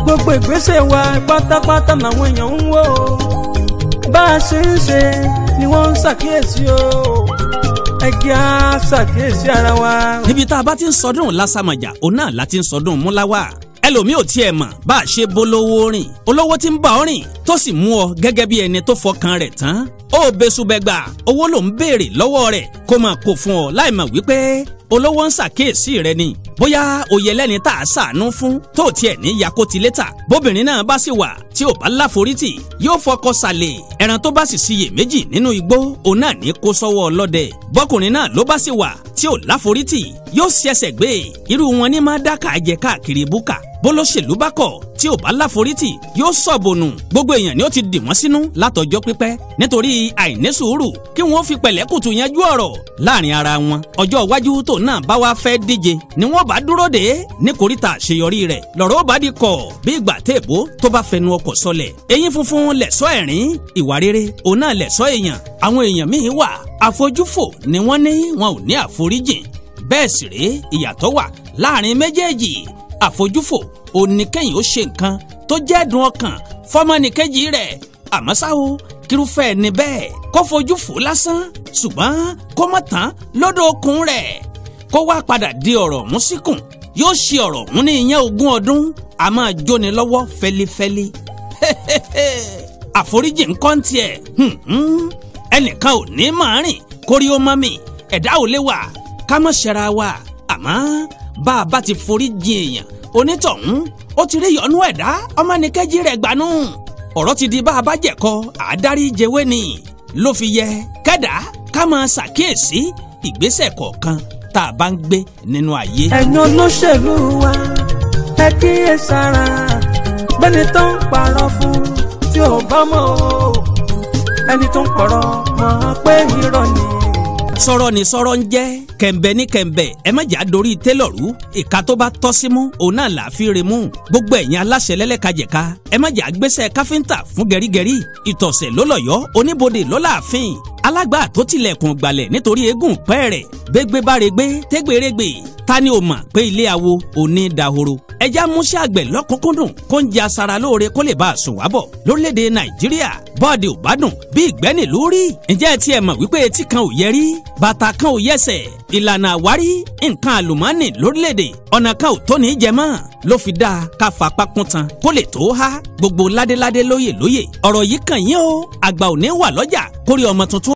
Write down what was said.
gbogbo ìgbésẹ̀ wa pátápátá làwọn èèyàn ń wò ó bá a ṣe ń ṣe ni wọ́n ń ṣàkíyèsí o ẹ jẹ́ á ṣàkíyèsí ara wa. níbi tá a bá ti ń sọdún lásàmàjà òun náà la ti ń sọdún múláwá ẹlòmíì ò tiẹ̀ mọ̀ bá a ṣe bólówó rìn olówó tí ń bá ọ rìn tó sì mú ọ gẹ́gẹ́ bí ẹni tó fọkàn rẹ̀ tán ó besubẹgba owó ló ń béèrè lọ́wọ́ rẹ̀ kó máa kó fún ọ láì mọ̀ wípé olówó ń ṣàkíyèsí rẹ ni bóyá òye lẹ́ni tá a ṣàánú fún tó tiẹ̀ ní yakoti létà bóbìnrin náà bá sì wà tí ò bá láforítì yóò fọkọ sàlẹ̀ ẹran tó bá sì ṣiyè méjì nínú igbó òun náà ní kó sọ́wọ́ ọlọ́dẹ bọ́kùnrin náà ló bá sì wà tí ò láforítì yóò ṣẹ̀ṣẹ̀ gbé irú wọn ní máa dákà jẹ káàkiri búkà bólóṣèlú bá kọ̀ tí ò bá láforítì yóò sọ̀bọ̀nù gbogbo èèyàn ni ó ti dì wọ́n sínú látọjọ́ pípẹ́ nítorí àìní sùúrù kí wọ́n fi pẹ̀lẹ́kùtù yanjú ọ̀rọ̀ láàrin ara wọn ọjọ́ iwájú tó náà bá wá fẹ́ díje ni wọ́n bá dúró dé ní koríta àṣeyọrí rẹ̀ lọ́rọ̀ bá di kọ̀ bí ìgbà téèbó tó bá fẹnu ọkọ̀ sọlẹ̀ eyín funfun lẹ̀ṣọ́ ẹ̀rín ìwà rere òun náà lẹ̀ṣọ́ èèyàn àwọn èèyàn míín wà àfojúfò ni wọ́n ní wọn ò ní àforíjìn bẹ́ẹ̀ sì rèé ìyàtọ̀ wà láàrin méjèèjì àfojúfò oníkẹ́yìn ó ṣe nǹkan tó jẹ́ dùn ọkàn fọmọnìkejì rẹ̀ àmọ́ ṣá o kírúfẹ́ ni bẹ́ẹ̀ kó fojú fò lásán ṣùgbọ́n kó mọ̀ tán lọ́dọ̀ okùn rẹ̀ kó wá padà di ọ̀rọ̀ ọ̀hún síkùn yóò ṣe ọ̀rọ̀ ọ̀hún ní ìyẹn ogún ọdún a máa jóni lọ́wọ́ fẹ́lifẹ́li àforíjì ńkọ́ ń tiẹ̀ ẹnìkan ò ní máa rìn kórí ó mọ́ mi ẹ̀dá ò lè wà ká mọ̀ ṣẹra wa àmọ́ bá a bá ti forí jìn èèyàn onítọ̀hún ó ti rí yọnú ẹ̀dá ọmọnìkejì rẹ̀ gbanú ọ̀rọ̀ ti di bá a bá jẹ̀kọ àádárí jẹwé ni ló fi yẹ kẹ́dà ká máa ṣàkíyèsí ìgbésẹ̀ kọ̀ọ̀kan tá a bá ń gbé nínú ayé. ẹ̀yin olóṣèlú wa ẹ kíyè sára bẹ́ni tó ń parọ́ fún tí ò bá mọ̀ o ẹni tó ń pọ̀rọ̀ mọ̀ pé irọ́ ni sọ̀rọ̀ ní sọ̀rọ̀ ń jẹ́ kẹ̀ǹbẹ̀ ní kẹ̀ǹbẹ̀ ẹ má jà dorí tẹ́lọ̀rú ìka tó bá tọ́ sí mú òun náà là á fi re mú gbogbo ẹ̀yin aláṣẹ lẹ́lẹ́kajẹ̀ka ẹ má jà gbéṣẹ́ káfíńtà fún gẹ̀rígẹ̀rí ìtọ̀sẹ̀ lólọ́yọ́ oníbodè lọ́láàfin alágbà tó tilẹ̀kùn gbalẹ̀ nítorí eégún pẹ́ẹ́rẹ̀ gbégbé bá regbé tégbèrègbè ta ni o mọ̀ pé ilé awo òní dahoro ẹja múṣẹ́ àgbẹ̀ lọ́kùnkúndùn kó ń jẹ aṣara lóore kó lè bá a sùn wábọ̀ lórílẹ̀‐èdè nàìjíríà bọ́ọ̀dì ò bá dùn bí ìgbẹ́ni ló rí ǹjẹ́ ẹ tiẹ̀ mọ̀ wípé etí kan ò yẹ rí bàtà kan ò yẹsẹ̀ ìlànà àwárí nǹkan àlùmọ́ọ́nì lórílẹ̀‐èdè ọ̀nà kan ò tó ní í jẹ mọ́ ló fi dáa ká fapá kún tan kó lè tó há gbogbo ládéládé lóyè lóyè ọ̀rọ̀ yìí kàn yín o àgbà ò ní wà lọ́jà kórè ọmọ tuntun